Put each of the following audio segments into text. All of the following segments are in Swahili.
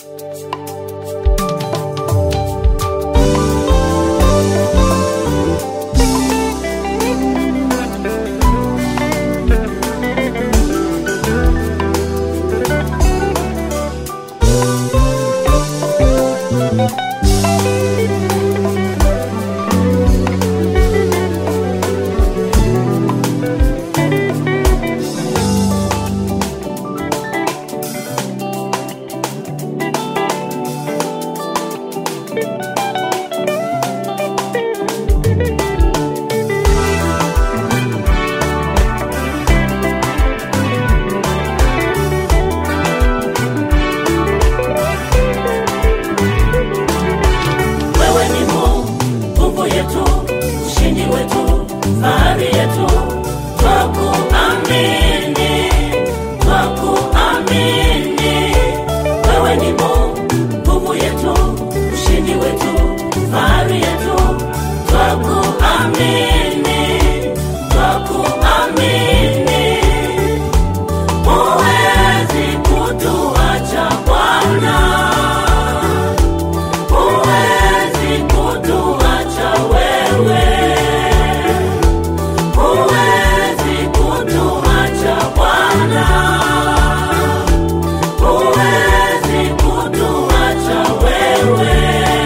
Wewe ni Mungu, nguvu yetu, ushindi wetu, fahari yetu, twakuamini, twakuamini. Wewe ni Mungu, nguvu yetu, ushindi wetu, fahari yetu, twakuamini, twakuamini. Huwezi kutuacha Bwana. Huwezi kutuacha wewe, huwezi kutuacha Bwana, huwezi kutuacha wewe.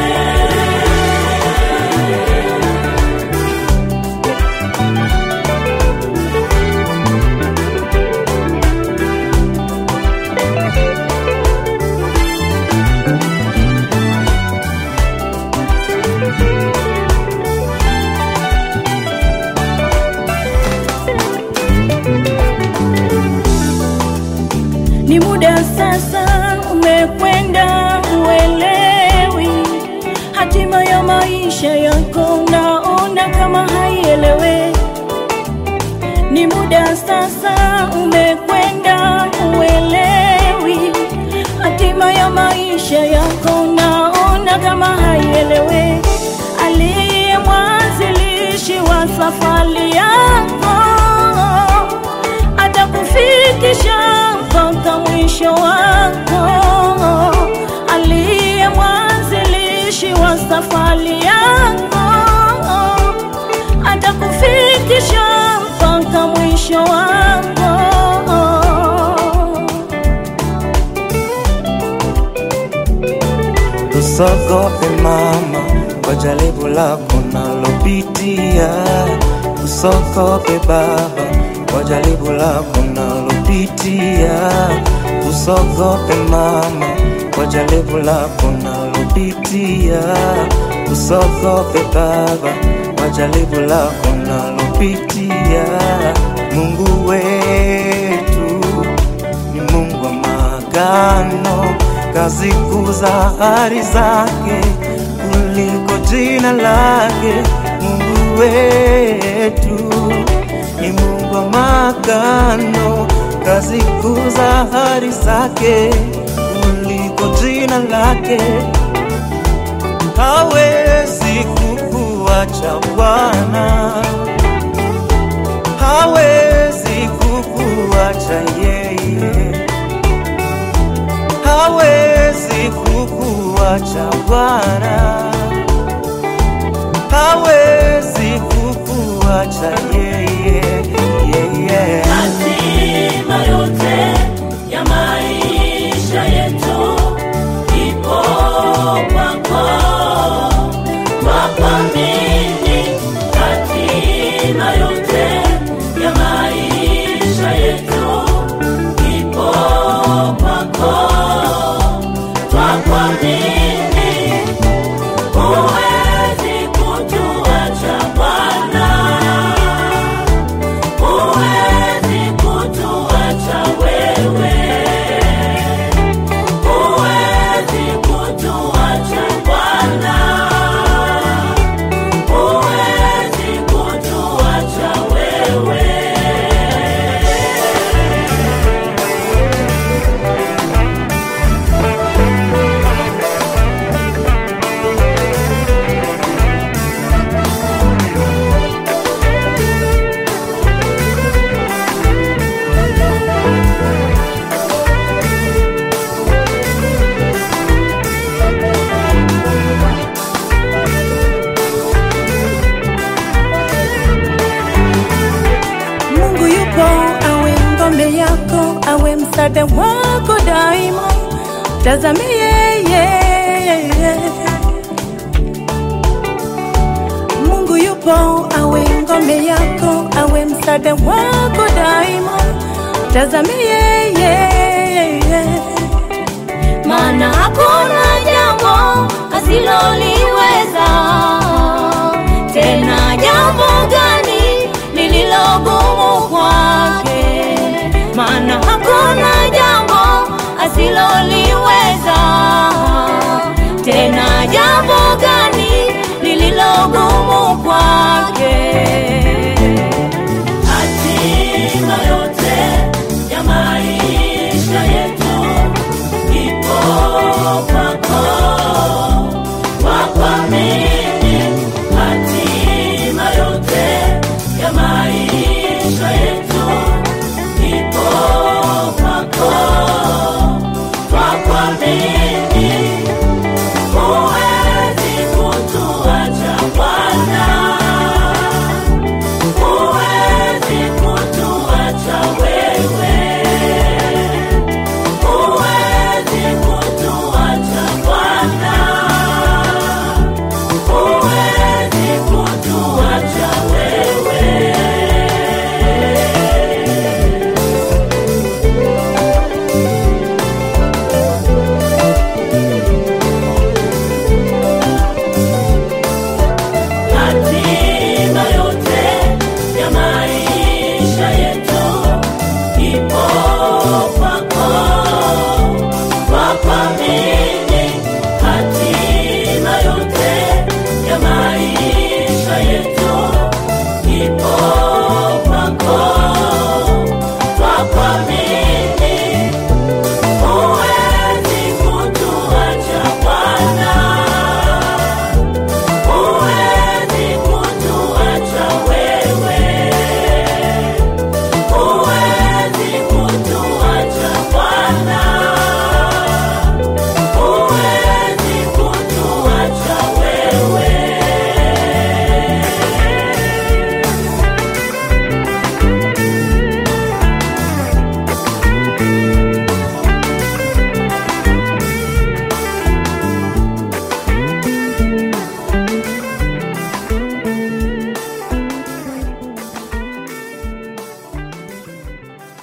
Ni muda sasa umekwenda, uelewi hatima ya maisha yako, unaona kama haielewe. Ni muda sasa umekwenda, uelewi hatima ya maisha yako, unaona kama haielewe. Aliye mwanzilishi wa safari yako atakufikisha mpaka mwisho wako. Aliye mwanzilishi wa safari yako atakufikisha mpaka mwisho wako. Usogope mama kwa jaribu lako nalopitia, usogope baba kwa jaribu lako nalopitia, usogope mama kwa jaribu lako nalopitia, usogope baba kwa jaribu lako nalopitia. Mungu wetu ni Mungu wa maagano, kazi kuu za ahadi zake kuliko jina lake. Mungu wetu ni Mungu wa maagano, kazi kuu za ahadi zake kuliko jina lake. Hawezi kukuacha Bwana, hawezi kukuacha yeye hawezi kukuacha Bwana, hawezi kukuacha yeye, yeye. Hatima yote ya maisha yetu ipo kwako, twakuamini. Hatima yote ya maisha yetu ipo kwako, twakuamini. Huwezi kutuacha Bwana, huwezi kutuacha msaada wako daima, tazame yeye. Mungu yupo, awe ngome yako, awe msaada wako daima, tazame yeye. maana hakuna jambo asiloliweza. Tena jambo gani lililogumu kwake? Maana hakuna jambo asiloliweza. Tena jambo gani lililogumu kwake? Hatima yote ya maisha yetu ipo kwako, kwa kuamini. Hatima yote ya maisha yetu ipo kwako, kwa kuamini.